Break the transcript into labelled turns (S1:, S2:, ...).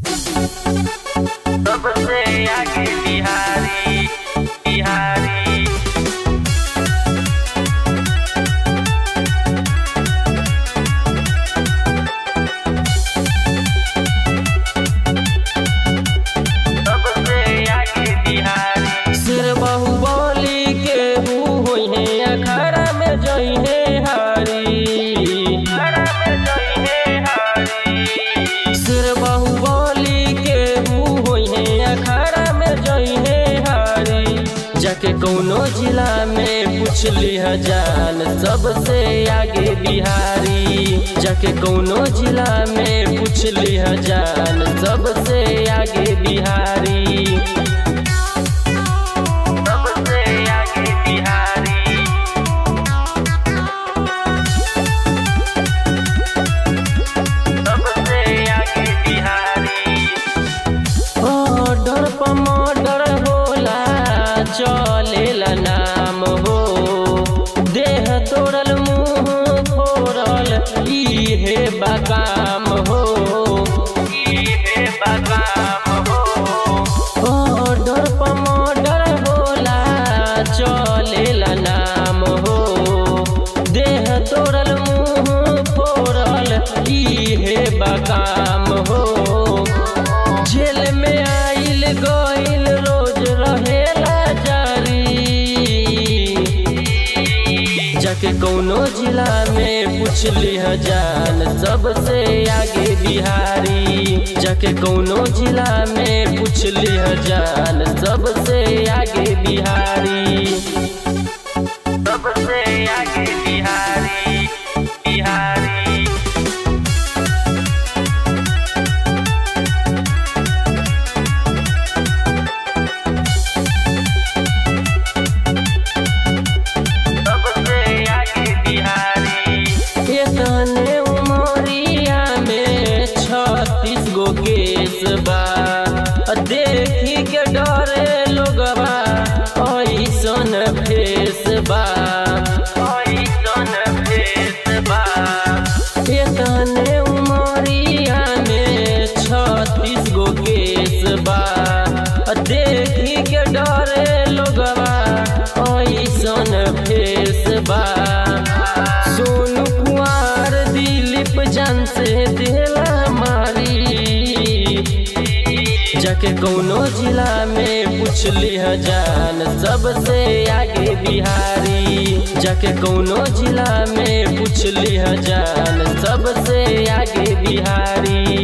S1: सबसे आगे बिहारी बिहारी सबसे आगे बिहारी
S2: सिर बाहुबली के हु होई है अखाड़ा में जई है हारी
S1: खड़ा में जई है हारी
S2: सिर बाहुबली के हु होई है अखाड़ा में जई है हारी जाके कौनो जिला में पूछ लिह जान सबसे आगे बिहारी जाके कौनो जिला में पूछ लिह जान सबसे आगे बिहारी
S1: सबसे आगे बिहारी सबसे आगे बिहारी
S2: ऑर्डर पर मर्डर होला चलेला नाम हो देह तोड़ल मुंह फोड़ल इहे बकाम हो
S1: इहे बगाम हो
S2: ऑर्डर पर मर्डर होला चलेला नाम हो देह तोड़ल मुंह फोड़ल इहे बकाम हो जेल में आइल गइल रोज रहेला जारी जाके कौनो जिला में पूछ लिह जान सबसे आगे बिहारी जाके कौनो जिला में पूछ लिह जान सबसे आगे बिहारी
S1: सबसे आगे बिहारी बिहारी सबसे आगे बिहारी
S2: एतने उमरिया में छत्तीस गो केस बा देखी के डरे लोगवा ऐसन फेस बा
S1: ऐसन भेष बा
S2: एतने उमरिया में छत्तीस गो केस बा देखी के डरे लोगवा ऐसन फेस बा सोनू कुमार दिलीप जान से दिला मारी जाके कौनो जिला में पूछ लिह जान सबसे आगे बिहारी जाके कौनो जिला में पूछ लिह जान सबसे आगे बिहारी